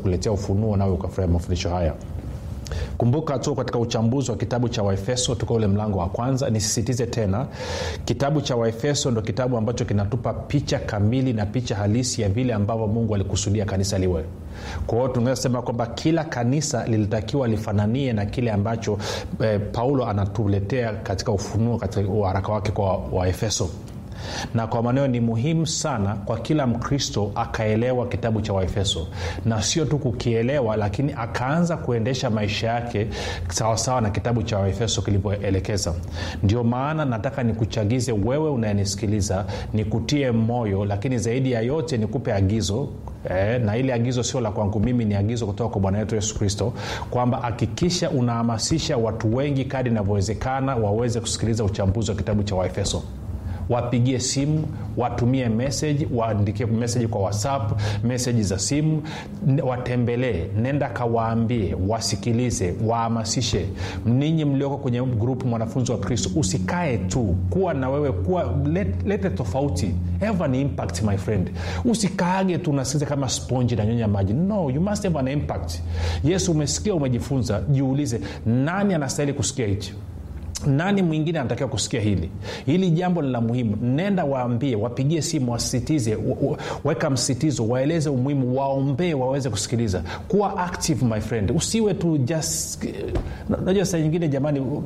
kuletea ufunuo nawe ukafurahia mafundisho haya kumbuka tu katika uchambuzi wa kitabu cha waefeso tuka ule mlango wa kwanza nisisitize tena kitabu cha waefeso ndo kitabu ambacho kinatupa picha kamili na picha halisi ya vile ambavyo mungu alikusudia kanisa liwe kwa hiyo tunaweza sema kwamba kila kanisa lilitakiwa lifananie na kile ambacho eh, paulo anatuletea katika ufunuo katika uharaka wake kwa waefeso na kwa maneo ni muhimu sana kwa kila mkristo akaelewa kitabu cha waefeso na sio tu kukielewa lakini akaanza kuendesha maisha yake sawasawa na kitabu cha waefeso kilivyoelekeza ndio maana nataka nikuchagize wewe unayenisikiliza nikutie moyo lakini zaidi ya yote nikupe agizo Eh, na ile agizo sio la kwangu mimi ni agizo kutoka kwa bwana wetu yesu kristo kwamba hakikisha unahamasisha watu wengi kadi inavyowezekana waweze kusikiliza uchambuzi wa kitabu cha waefeso wapigie simu watumie meseji waandikie meseji kwa whatsapp meseji za simu watembelee nenda kawaambie wasikilize wahamasishe ninyi mlioko kwenye grupu mwanafunzi wa kristo usikae tu kuwa na wewe kuwa let, lete tofauti have an impact my friend usikaage tu unasikiza kama sponji na nyonya maji no you must have an impact yesu umesikia umejifunza jiulize nani anastahili kusikia hichi nani mwingine anatakiwa kusikia hili hili jambo ni la muhimu nenda waambie wapigie simu wasisitize weka msitizo waeleze umuhimu waombee waweze kusikiliza kuwa active my friend usiwe tu just najua saa nyingine jamani uh,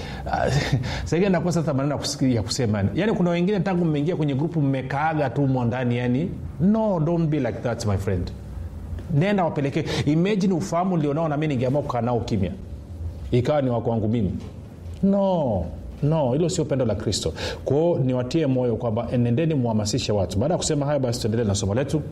saingine nakosa hata maneno ya kusema yani kuna wengine tangu mmeingia kwenye grupu mmekaaga tu mo ndani yani no don't be like that my friend nenda wapelekee imagine ufahamu ulionao nami ningeamua kukaa nao kimya ikawa ni wakwangu mimi no no hilo sio pendo la kristo kwao niwatie moyo kwamba enendeni mhamasishe watu baada ya kusema hayo basi tuendelee na somo letu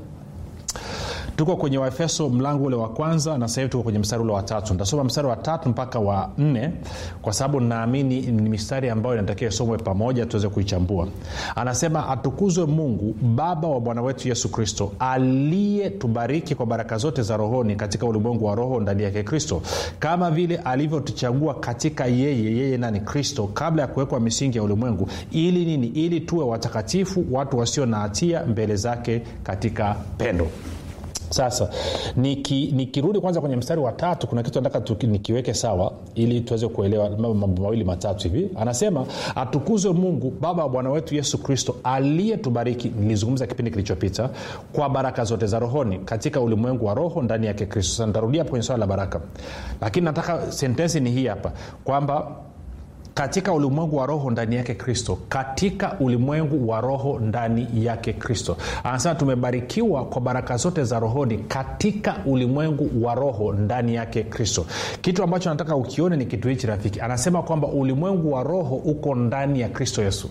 tuko kwenye waefeso mlango ule wa kwanza na sahivi tuko kwenye mstari ule wa tatu nitasoma mstari wa tatu mpaka wa nne kwa sababu naamini ni mistari ambayo inatakiwa isomwe pamoja tuweze kuichambua anasema atukuzwe mungu baba wa bwana wetu yesu kristo aliyetubariki kwa baraka zote za rohoni katika ulimwengu wa roho ndani yake kristo kama vile alivyotuchagua katika yeye yeye nani kristo kabla ya kuwekwa misingi ya ulimwengu ili nini ili tuwe watakatifu watu wasio na hatia mbele zake katika pendo sasa nikirudi niki kwanza kwenye mstari wa tatu kuna kitu nataka nikiweke sawa ili tuweze kuelewa mambo mawili matatu hivi anasema atukuzwe mungu baba wa bwana wetu yesu kristo aliyetubariki nilizungumza kipindi kilichopita kwa baraka zote za rohoni katika ulimwengu wa roho ndani yake kristo sasa nitarudia hapo kwenye swala la baraka lakini nataka sentensi ni hii hapa kwamba katika ulimwengu wa roho ndani yake kristo katika ulimwengu wa roho ndani yake kristo anasema tumebarikiwa kwa baraka zote za rohoni katika ulimwengu wa roho ndani yake kristo kitu ambacho nataka ukione ni kitu hichi rafiki anasema kwamba ulimwengu wa roho uko ndani ya kristo yesu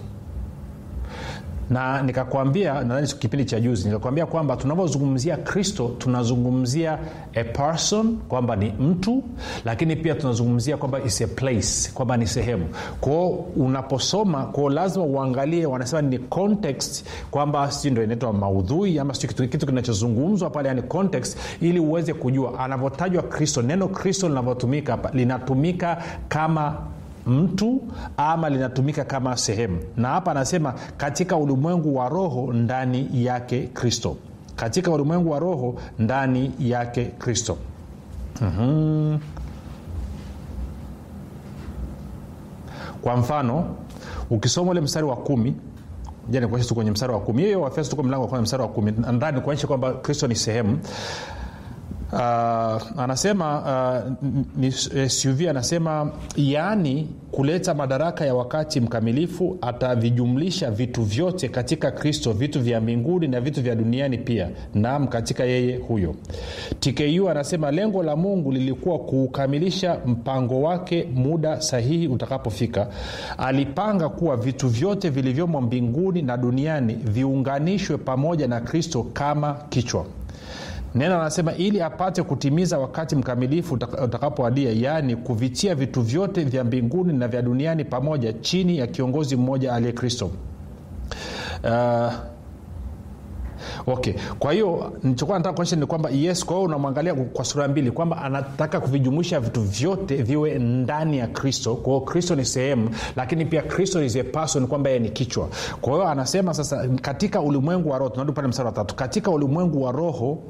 na nikakwambia nadhani kipindi cha juzi nikakwambia kwamba tunavyozungumzia kristo tunazungumzia a person kwamba ni mtu lakini pia tunazungumzia kwamba is a place kwamba ni sehemu kwao unaposoma kwao lazima uangalie wanasema ni context kwamba si ndo inaitwa maudhui ama si kitu, kitu kinachozungumzwa pale yani context ili uweze kujua anavyotajwa kristo neno kristo linavyotumika hapa linatumika kama mtu ama linatumika kama sehemu na hapa anasema katika ulimwengu wa roho ndani yake kristo katika ulimwengu wa roho ndani yake kristo mm-hmm. kwa mfano ukisoma ule mstari wa kumi nikuonyesha tu kwenye mstari wa kumi hiyo wafeso tuko mlango wa kwanza mstari wa kumi ndani kuonyesha kwamba kristo ni sehemu uh, anasema uh, ni suv anasema yaani kuleta madaraka ya wakati mkamilifu atavijumlisha vitu vyote katika kristo vitu vya mbinguni na vitu vya duniani pia naam katika yeye huyo tku anasema lengo la mungu lilikuwa kuukamilisha mpango wake muda sahihi utakapofika alipanga kuwa vitu vyote vilivyomo mbinguni na duniani viunganishwe pamoja na kristo kama kichwa neno anasema ili apate kutimiza wakati mkamilifu utakapoadia yaani kuvitia vitu vyote vya mbinguni na vya duniani pamoja chini ya kiongozi mmoja aliye kristo uh, okay kwa hiyo nichokuwa nataka kuonyesha ni kwamba yes kwa hiyo unamwangalia kwa sura mbili kwamba anataka kuvijumuisha vitu vyote viwe ndani ya kristo kwa hiyo kristo ni sehemu lakini pia kristo is a person kwamba yeye ni kichwa kwa hiyo anasema sasa katika ulimwengu wa roho tunarudi pale msara wa tatu katika ulimwengu wa roho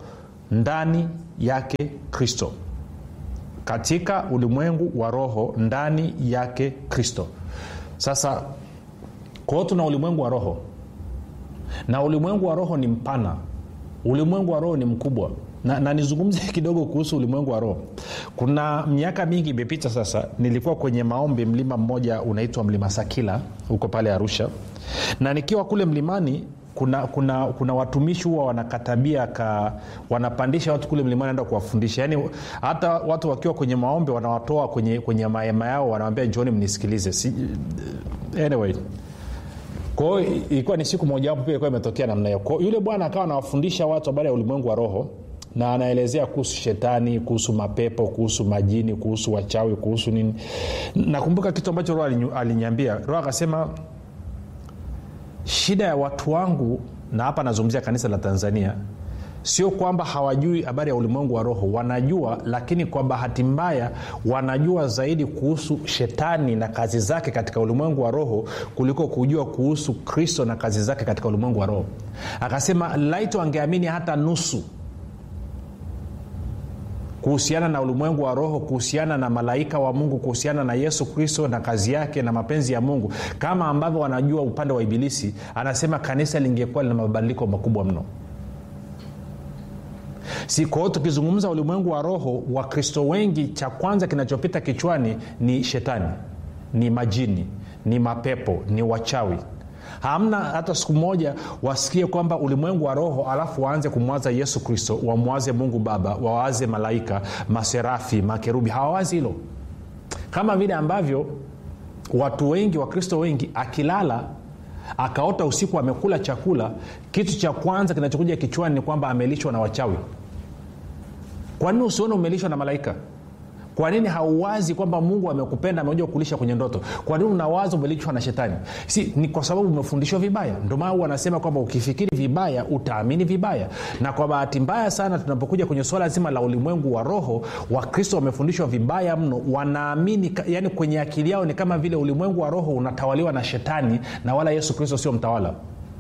ndani yake kristo katika ulimwengu wa roho ndani yake kristo sasa kwao tuna ulimwengu wa roho na ulimwengu wa roho ni mpana ulimwengu wa roho ni mkubwa na, na nizungumze kidogo kuhusu ulimwengu wa roho kuna miaka mingi imepita sasa nilikuwa kwenye maombi mlima mmoja unaitwa mlima sakila huko pale arusha na nikiwa kule mlimani kuna kuna kuna watumishi huwa wanakatabia ka wanapandisha watu kule mlimani enda kuwafundisha yaani hata watu wakiwa kwenye maombi wanawatoa kwenye kwenye mahema yao wanawambia njoni mnisikilize si, anyway kwao ilikuwa ni siku mojawapo pia ilikuwa imetokea namna hiyo kwao yule bwana akawa anawafundisha watu habari ya ulimwengu wa roho na anaelezea kuhusu shetani kuhusu mapepo kuhusu majini kuhusu wachawi kuhusu nini nakumbuka kitu ambacho roho aliniambia roho akasema shida ya watu wangu na hapa anazungumzia kanisa la tanzania sio kwamba hawajui habari ya ulimwengu wa roho wanajua lakini kwa bahati mbaya wanajua zaidi kuhusu shetani na kazi zake katika ulimwengu wa roho kuliko kujua kuhusu kristo na kazi zake katika ulimwengu wa roho akasema laito angeamini hata nusu kuhusiana na ulimwengu wa roho kuhusiana na malaika wa mungu kuhusiana na yesu kristo na kazi yake na mapenzi ya mungu kama ambavyo wanajua upande wa ibilisi anasema kanisa lingekuwa lina mabadiliko makubwa mno si kwa hiyo tukizungumza ulimwengu wa roho wakristo wengi cha kwanza kinachopita kichwani ni shetani ni majini ni mapepo ni wachawi hamna hata siku moja wasikie kwamba ulimwengu wa roho alafu waanze kumwaza yesu kristo wamwaze mungu baba wawaze malaika maserafi makerubi hawawazi hilo kama vile ambavyo watu wengi wakristo wengi akilala akaota usiku amekula chakula kitu cha kwanza kinachokuja kichwani ni kwamba amelishwa na wachawi kwa nini usione umelishwa na malaika kwa nini hauwazi kwamba mungu amekupenda amekuja kukulisha kwenye ndoto kwa nini unawaza umelishwa na shetani si ni kwa sababu umefundishwa vibaya ndio maana wanasema kwamba ukifikiri vibaya utaamini vibaya na kwa bahati mbaya sana tunapokuja kwenye swala zima la ulimwengu wa roho wakristo wamefundishwa vibaya mno wanaamini yani kwenye akili yao ni kama vile ulimwengu wa roho unatawaliwa na shetani na wala yesu kristo sio mtawala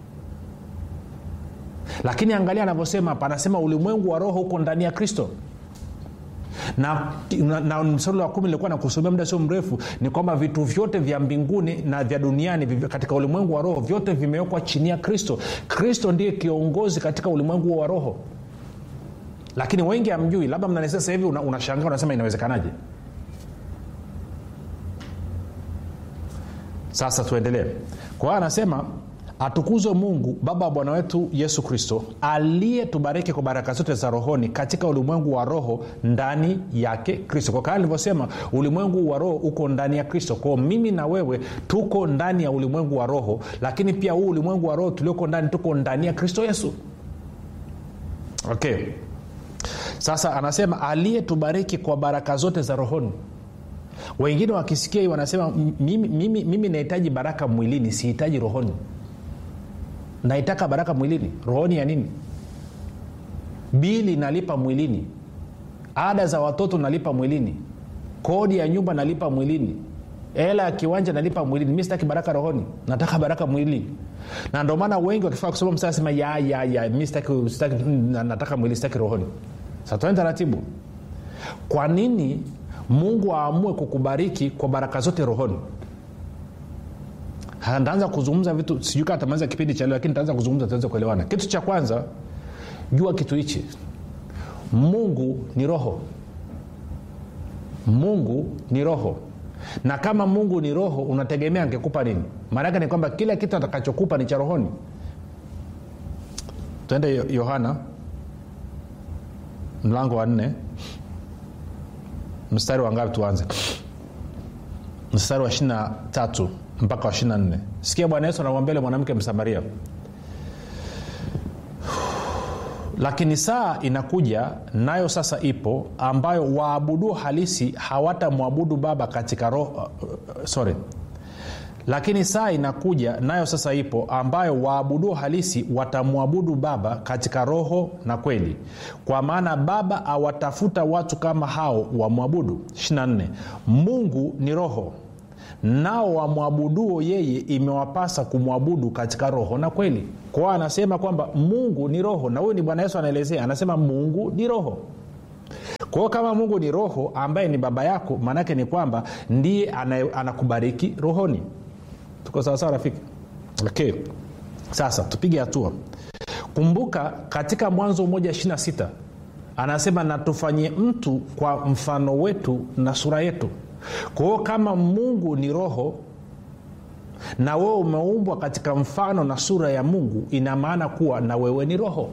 lakini angalia anavyosema hapa anasema ulimwengu wa roho huko ndani ya kristo na, na, na msalo wa kumi nilikuwa nakusomea muda sio mrefu ni kwamba vitu vyote vya mbinguni na vya duniani katika ulimwengu wa roho vyote vimewekwa chini ya kristo kristo ndiye kiongozi katika ulimwengu wa roho lakini wengi hamjui labda mnanisia sasa hivi unashangaa una unasema inawezekanaje sasa tuendelee kwa hiyo anasema atukuzwe mungu baba wa bwana wetu yesu kristo aliyetubariki kwa baraka zote za rohoni katika ulimwengu wa roho ndani yake kristo kwa kaa nilivyosema ulimwengu wa roho uko ndani ya kristo kwao mimi na wewe tuko ndani ya ulimwengu wa roho lakini pia huu ulimwengu wa roho tulioko ndani tuko ndani ya kristo yesu okay sasa anasema aliyetubariki kwa baraka zote za rohoni wengine wakisikia hii wanasema mimi, mimi, mimi nahitaji baraka mwilini sihitaji rohoni naitaka baraka mwilini rohoni ya nini bili nalipa mwilini ada za watoto nalipa mwilini kodi ya nyumba nalipa mwilini hela ya kiwanja nalipa mwilini mi sitaki baraka rohoni nataka baraka mwilini na ndio maana wengi wakifaa kusoma msaa sema ya ya ya mi sitaki, sitaki, nataka mwili sitaki rohoni satuani taratibu kwa nini mungu aamue kukubariki kwa baraka zote rohoni ntaanza kuzungumza vitu sijui kaa tamaliza kipindi cha leo lakini ntaanza kuzungumza tuweze kuelewana kitu cha kwanza jua kitu hichi mungu ni roho mungu ni roho na kama mungu ni roho unategemea angekupa nini maanake ni kwamba kila kitu atakachokupa ni cha rohoni tuende yohana mlango wa nne mstari wa ngapi tuanze mstari wa ishirina tatu mpaka wa ishirina nne sikia bwana yesu anamwambia ile mwanamke msamaria lakini saa inakuja nayo sasa ipo ambayo waabuduo halisi hawatamwabudu baba katika roho uh, sorry lakini saa inakuja nayo sasa ipo ambayo waabuduo halisi watamwabudu baba katika roho na kweli kwa maana baba awatafuta watu kama hao wamwabudu 24 mungu ni roho nao wamwabuduo yeye imewapasa kumwabudu katika roho na kweli kwao anasema kwamba mungu ni roho na huyu ni bwana yesu anaelezea anasema mungu ni roho kwa hiyo kama mungu ni roho ambaye ni baba yako maanaake ni kwamba ndiye anaye- anakubariki rohoni tuko sawasawa rafiki okay sasa tupige hatua kumbuka katika mwanzo moja ishirina sita anasema na tufanyie mtu kwa mfano wetu na sura yetu kwa hiyo kama mungu ni roho na wewe umeumbwa katika mfano na sura ya mungu ina maana kuwa na wewe ni roho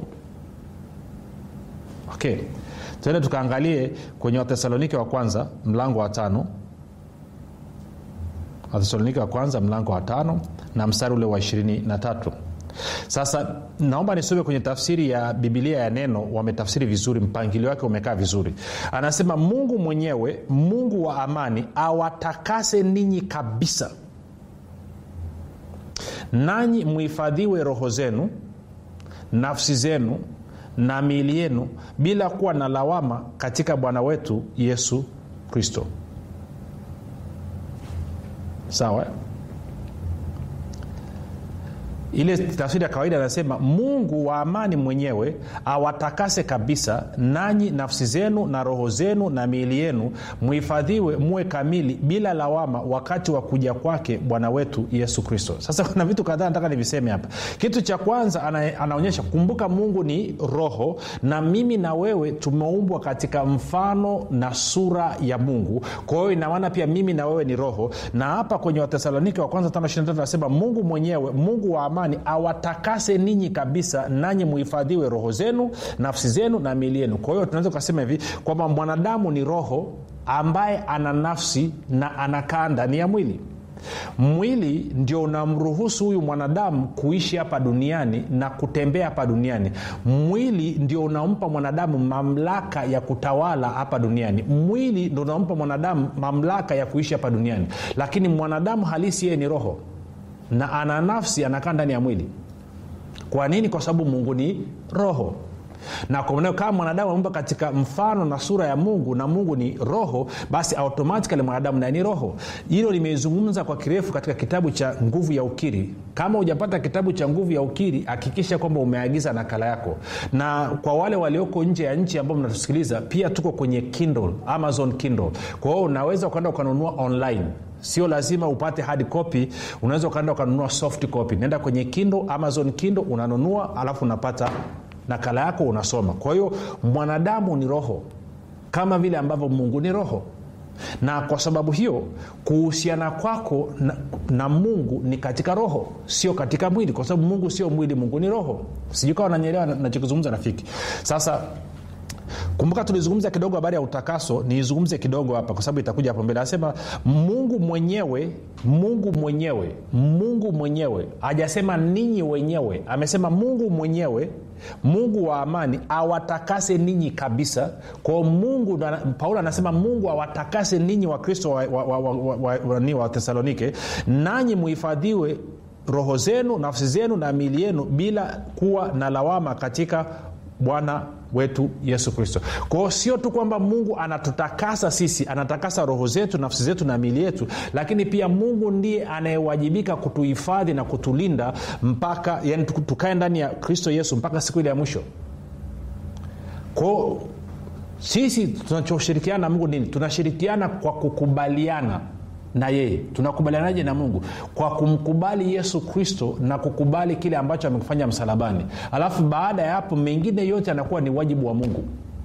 okay tuende tukaangalie kwenye wathesalonike wa kwanza mlango wa tano wathesalonike wa kwanza mlango wa tano na mstari ule wa ishirini na tatu sasa naomba nisome kwenye tafsiri ya bibilia ya neno wametafsiri vizuri mpangilio wake umekaa vizuri anasema mungu mwenyewe mungu wa amani awatakase ninyi kabisa nanyi mhifadhiwe roho zenu nafsi zenu na miili yenu bila kuwa na lawama katika bwana wetu yesu kristo sawa eh? ile tafsiri ya kawaida anasema mungu wa amani mwenyewe awatakase kabisa nanyi nafsi zenu na roho zenu na miili yenu mhifadhiwe muwe kamili bila lawama wakati wa kuja kwake bwana wetu yesu kristo sasa kuna vitu kadhaa nataka niviseme hapa kitu cha kwanza ana, anaonyesha kumbuka mungu ni roho na mimi na wewe tumeumbwa katika mfano na sura ya mungu kwa hiyo inamaana pia mimi na wewe ni roho na hapa kwenye wathesalonike wa kwanza 5 anasema mungu mwenyewe mungu wa amani awatakase ninyi kabisa nanyi muhifadhiwe roho zenu nafsi zenu na mili yenu kwa hiyo tunaweza ukasema hivi kwamba mwanadamu ni roho ambaye ana nafsi na anakaa ndani ya mwili mwili ndio unamruhusu huyu mwanadamu kuishi hapa duniani na kutembea hapa duniani mwili ndio unampa mwanadamu mamlaka ya kutawala hapa duniani mwili ndio unampa mwanadamu mamlaka ya kuishi hapa duniani lakini mwanadamu halisi yeye ni roho na ana nafsi anakaa ndani ya mwili kwa nini kwa sababu mungu ni roho na kwa maneo kama mwanadamu ameumba katika mfano na sura ya mungu na mungu ni roho basi automatikali mwanadamu naye ni roho hilo limeizungumza kwa kirefu katika kitabu cha nguvu ya ukiri kama hujapata kitabu cha nguvu ya ukiri hakikisha kwamba umeagiza nakala yako na kwa wale walioko nje ya nchi ambao mnatusikiliza pia tuko kwenye kindle amazon kindle kwa hiyo unaweza ukaenda ukanunua online sio lazima upate hard copy unaweza ukaenda ukanunua soft copy naenda kwenye kindo amazon kindo unanunua alafu unapata nakala yako unasoma kwa hiyo mwanadamu ni roho kama vile ambavyo mungu ni roho na kwa sababu hiyo kuhusiana kwako na, na mungu ni katika roho sio katika mwili kwa sababu mungu sio mwili mungu ni roho sijui kawa nanyelewa nachokizungumza rafiki sasa kumbuka tulizungumza kidogo habari ya utakaso niizungumze kidogo hapa kwa sababu itakuja hapo mbele anasema mungu mwenyewe mungu mwenyewe mungu mwenyewe hajasema ninyi wenyewe amesema mungu mwenyewe mungu wa amani awatakase ninyi kabisa kwao mungu paulo anasema mungu awatakase ninyi wakristo wa, wa, wa, wa, wa, wa, wa, wa thesalonike nanyi muhifadhiwe roho zenu nafsi zenu na mili yenu bila kuwa na lawama katika bwana wetu yesu kristo kwao sio tu kwamba mungu anatutakasa sisi anatakasa roho zetu nafsi zetu na mili yetu lakini pia mungu ndiye anayewajibika kutuhifadhi na kutulinda mpaka yani tukae ndani ya kristo yesu mpaka siku ile ya mwisho kwao sisi tunachoshirikiana na mungu nini tunashirikiana kwa kukubaliana na yeye tunakubalianaje na mungu kwa kumkubali yesu kristo na kukubali kile ambacho amekufanya msalabani alafu baada ya hapo mengine yote anakuwa ni wajibu wa mungu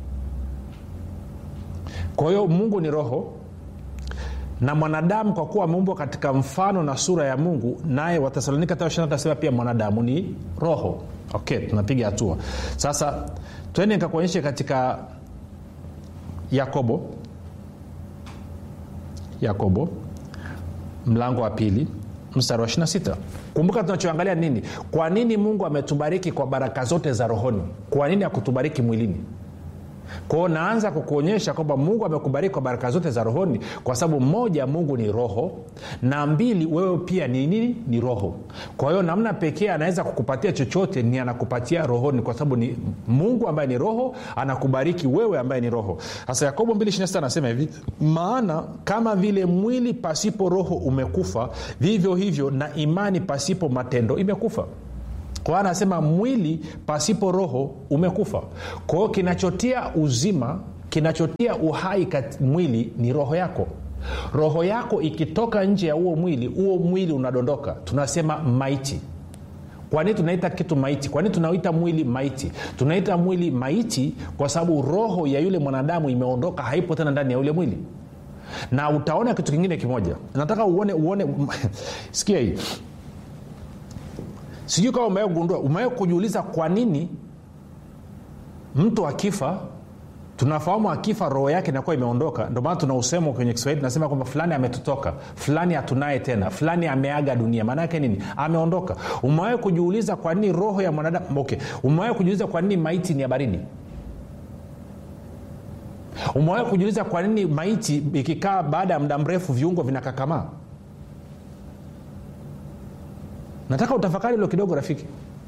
kwa hiyo mungu ni roho na mwanadamu kwa kuwa ameumbwa katika mfano na sura ya mungu naye wathesalonika tasema pia mwanadamu ni roho okay tunapiga hatua sasa twende nikakuonyeshe katika yakobo yakobo mlango wa pili mstari wa 26 kumbuka tunachoangalia nini kwa nini mungu ametubariki kwa baraka zote za rohoni kwa nini akutubariki mwilini kwao naanza kukuonyesha kwamba mungu amekubariki kwa baraka zote za rohoni kwa sababu moja mungu ni roho na mbili wewe pia ni nini ni roho kwa hiyo namna pekee anaweza kukupatia chochote ni anakupatia rohoni kwa sababu ni mungu ambaye ni roho anakubariki wewe ambaye ni roho sasa yakobo 2 anasema hivi maana kama vile mwili pasipo roho umekufa vivyo hivyo na imani pasipo matendo imekufa kwa hiyo anasema mwili pasipo roho umekufa kwa hiyo kinachotia uzima kinachotia uhai kat mwili ni roho yako roho yako ikitoka nje ya huo mwili huo mwili unadondoka tunasema maiti kwa nini tunaita kitu maiti kwa nini tunauita mwili maiti tunaita mwili maiti kwa sababu roho ya yule mwanadamu imeondoka haipo tena ndani ya yule mwili na utaona kitu kingine kimoja nataka uone uone sikia hii sijui kama umewe kugundua umewe kujiuliza kwa nini mtu akifa tunafahamu akifa roho yake inakuwa imeondoka ndio maana tuna usemo kwenye kiswahili tunasema kwamba fulani ametutoka fulani hatunaye tena fulani ameaga dunia maana yake nini ameondoka umewahi kujiuliza kwa nini roho ya mwanadamu okay umewahi kujiuliza kwa nini maiti ni ya baridi umewahi kujiuliza kwa nini maiti ikikaa baada ya muda mrefu viungo vinakakamaa nataka utafakari hilo kidogo rafiki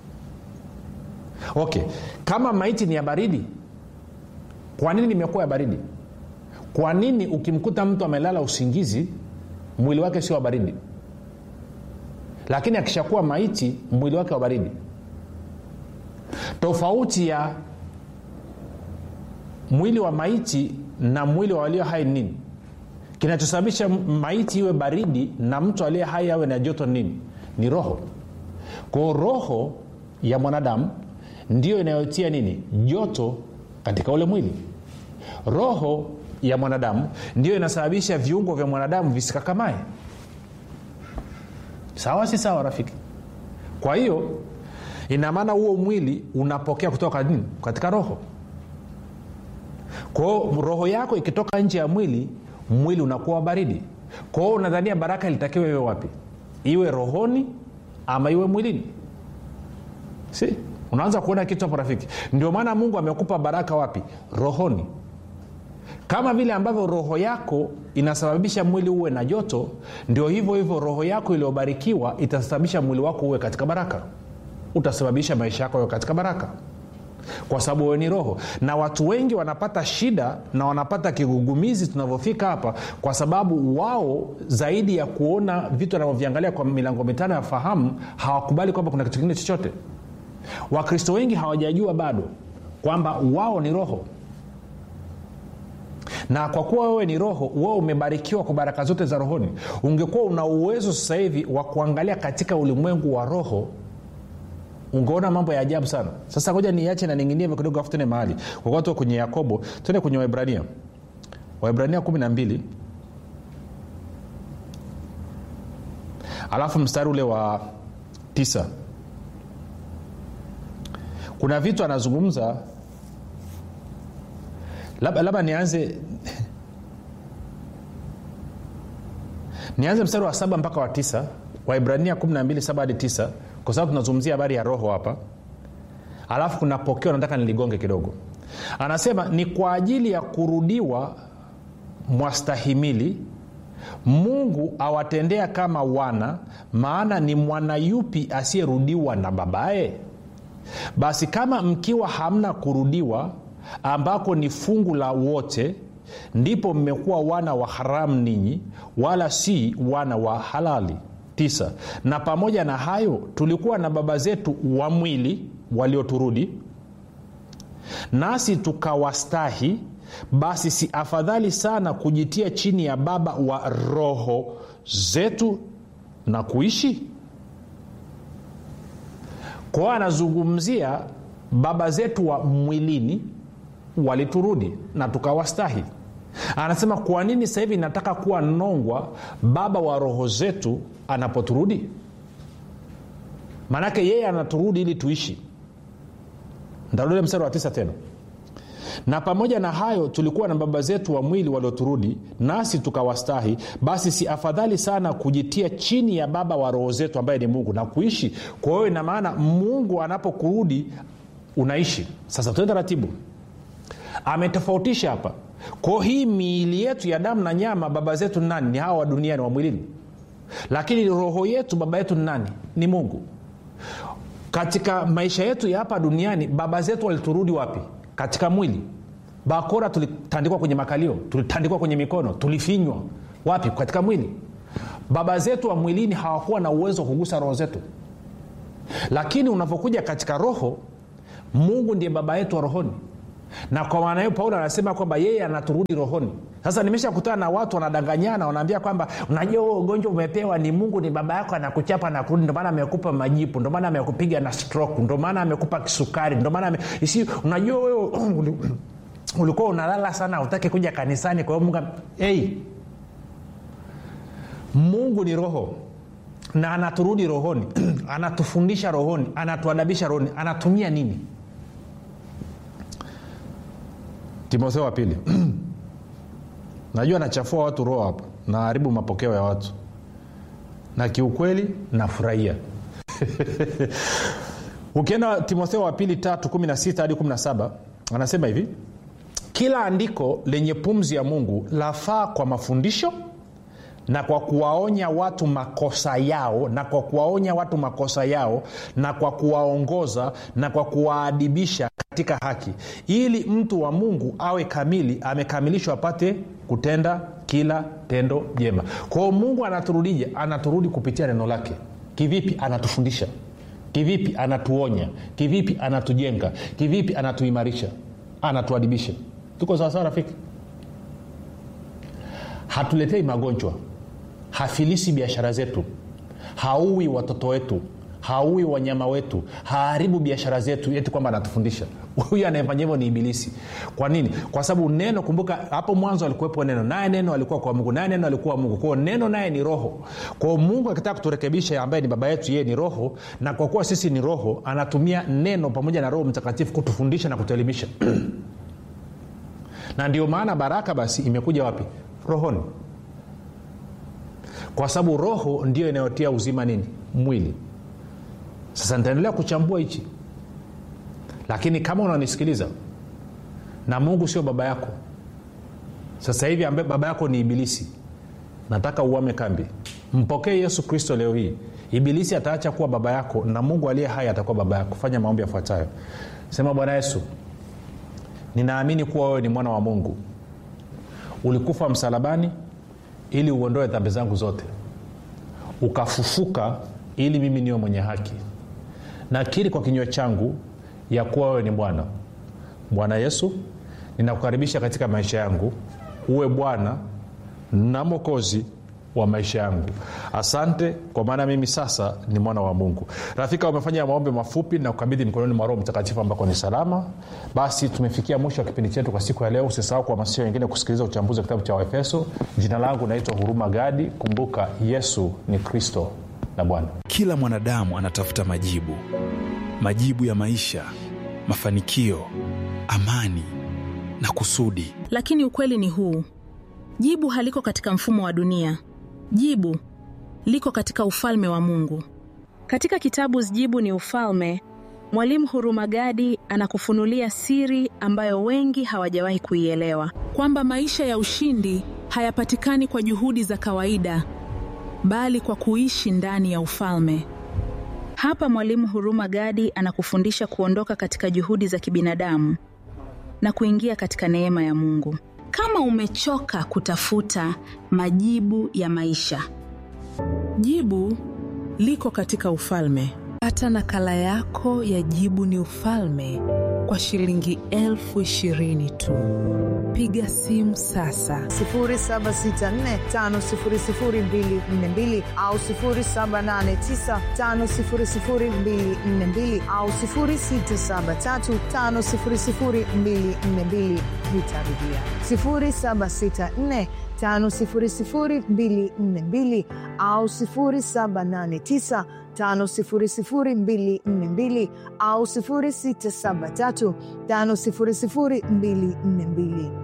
okay kama maiti ni ya baridi kwa nini nimekuwa ya baridi kwa nini ukimkuta mtu amelala usingizi mwili wake sio wa baridi lakini akishakuwa maiti mwili wake wa baridi tofauti ya mwili wa maiti na mwili wa walio hai nini kinachosababisha maiti iwe baridi na mtu aliye hai awe na joto nini ni roho kwao roho ya mwanadamu ndiyo inayotia nini joto katika ule mwili roho ya mwanadamu ndiyo inasababisha viungo vya mwanadamu visikakamae sawa si sawa rafiki kwa hiyo ina maana huo mwili unapokea kutoka nini katika roho kwao roho yako ikitoka nje ya mwili mwili unakuwa baridi kwao unadhania baraka ilitakiwa iwe wapi iwe rohoni ama iwe mwilini si unaanza kuona kitu hapo rafiki ndio maana mungu amekupa baraka wapi rohoni kama vile ambavyo roho yako inasababisha mwili uwe na joto ndio hivyo hivyo roho yako iliyobarikiwa itasababisha mwili wako uwe katika baraka utasababisha maisha yako yawe katika baraka kwa sababu wewe ni roho na watu wengi wanapata shida na wanapata kigugumizi tunavyofika hapa kwa sababu wao zaidi ya kuona vitu wanavyoviangalia kwa milango mitano ya fahamu hawakubali kwamba kuna kitu kingine chochote wakristo wengi hawajajua bado kwamba wao ni roho na kwa kuwa wewe ni roho wewe umebarikiwa kwa baraka zote za rohoni ungekuwa una uwezo sasa hivi wa kuangalia katika ulimwengu wa roho ungeona mambo ya ajabu sana sasa ngoja niache na ninginie kidogo afu tene mahali kwa kuwa tuko kwenye yakobo tuende kwenye waibrania waibrania 12 alafu mstari ule wa tisa kuna vitu anazungumza labda labda nianze nianze mstari wa saba mpaka wa tisa waibrania 12 saba hadi tisa kwa sababu tunazungumzia habari ya roho hapa alafu kuna pokeo nataka niligonge kidogo anasema ni kwa ajili ya kurudiwa mwastahimili mungu awatendea kama wana maana ni mwana yupi asiyerudiwa na babaye basi kama mkiwa hamna kurudiwa ambako ni fungu la wote ndipo mmekuwa wana wa haramu ninyi wala si wana wa halali tisa na pamoja na hayo tulikuwa na baba zetu wa mwili walioturudi nasi tukawastahi basi si afadhali sana kujitia chini ya baba wa roho zetu na kuishi kwao anazungumzia baba zetu wa mwilini waliturudi na tukawastahi anasema kwa nini sasa hivi nataka kuwa nongwa baba wa roho zetu anapoturudi maanake yeye anaturudi ili tuishi ntarudile mstari wa tisa tena na pamoja na hayo tulikuwa na baba zetu wa mwili walioturudi nasi tukawastahi basi si afadhali sana kujitia chini ya baba wa roho zetu ambaye ni mungu na kuishi kwa hiyo ina maana mungu anapokurudi unaishi sasa tuende taratibu ametofautisha hapa kwao hii miili yetu ya damu na nyama baba zetu ni nani ni hawa wa duniani wa mwilini lakini roho yetu baba yetu ni nani ni mungu katika maisha yetu ya hapa duniani baba zetu waliturudi wapi katika mwili bakora tulitandikwa kwenye makalio tulitandikwa kwenye mikono tulifinywa wapi katika mwili baba zetu wa mwilini hawakuwa na uwezo wa kugusa roho zetu lakini unavyokuja katika roho mungu ndiye baba yetu wa rohoni na kwa maana hiyo paulo anasema kwamba yeye anaturudi rohoni sasa nimeshakutana na watu wanadanganyana wanaambia kwamba unajua huo ugonjwa umepewa ni mungu ni baba yako anakuchapa na kurudi ndomaana amekupa majipu ndomaana amekupiga na stroke ndomaana amekupa kisukari ndomaana ame... isi unajua wewe ulikuwa unalala sana utaki kuja kanisani kwa hiyo mungu hey, mungu ni roho na anaturudi rohoni anatufundisha rohoni anatuadabisha rohoni anatumia nini timotheo wa pili najua nachafua watu roho hapa naharibu mapokeo ya watu na kiukweli nafurahia ukienda timotheo wa pili tatu kumi na sita hadi kumi na saba anasema hivi kila andiko lenye pumzi ya mungu lafaa kwa mafundisho na kwa kuwaonya watu makosa yao na kwa kuwaonya watu makosa yao na kwa kuwaongoza na kwa kuwaadibisha katika haki ili mtu wa mungu awe kamili amekamilishwa apate kutenda kila tendo jema kwao mungu anaturudije anaturudi kupitia neno lake kivipi anatufundisha kivipi anatuonya kivipi anatujenga kivipi anatuimarisha anatuadibisha tuko sawasawa rafiki hatuletei magonjwa hafilisi biashara zetu haui watoto wetu haui wanyama wetu haharibu biashara zetu eti kwamba anatufundisha huyu anayefanya hivyo ni ibilisi kwa nini kwa sababu neno kumbuka hapo mwanzo alikuwepo neno naye neno alikuwa kwa mungu naye neno alikuwa mungu kwao neno naye ni roho kwao mungu akitaka kuturekebisha ambaye ni baba yetu yeye ni roho na kwa kuwa sisi ni roho anatumia neno pamoja na roho mtakatifu kutufundisha na kutuelimisha na ndio maana baraka basi imekuja wapi rohoni kwa sababu roho ndio inayotia uzima nini mwili sasa nitaendelea kuchambua hichi lakini kama unanisikiliza na mungu sio baba yako sasa hivi ambaye baba yako ni ibilisi nataka uame kambi mpokee yesu kristo leo hii ibilisi ataacha kuwa baba yako na mungu aliye hai atakuwa baba yako fanya maombi yafuatayo sema bwana yesu ninaamini kuwa wewe ni mwana wa mungu ulikufa msalabani ili uondoe dhambi zangu zote ukafufuka ili mimi niwe mwenye haki nakiri kwa kinywa changu ya kuwa wewe ni bwana bwana yesu ninakukaribisha katika maisha yangu uwe bwana na mokozi wa maisha yangu asante kwa maana mimi sasa ni mwana wa mungu rafika umefanya maombi mafupi na kukabidhi mikononi mwa roho mtakatifu ambako ni salama basi tumefikia mwisho wa kipindi chetu kwa siku ya leo usisahau kuhamasisha wengine kusikiliza uchambuzi wa kitabu cha waefeso jina langu naitwa huruma gadi kumbuka yesu ni kristo na bwana kila mwanadamu anatafuta majibu majibu ya maisha mafanikio amani na kusudi lakini ukweli ni huu jibu haliko katika mfumo wa dunia jibu liko katika ufalme wa mungu katika kitabu jibu ni ufalme mwalimu hurumagadi anakufunulia siri ambayo wengi hawajawahi kuielewa kwamba maisha ya ushindi hayapatikani kwa juhudi za kawaida bali kwa kuishi ndani ya ufalme hapa mwalimu huruma gadi anakufundisha kuondoka katika juhudi za kibinadamu na kuingia katika neema ya mungu kama umechoka kutafuta majibu ya maisha jibu liko katika ufalme pata nakala yako ya jibu ni ufalme kwa shilingi elfu ishirini tu piga simu sasa 7645242 au 7895242 au 6735242 nitarudia 764 5242 au 789 5242 au 673 5242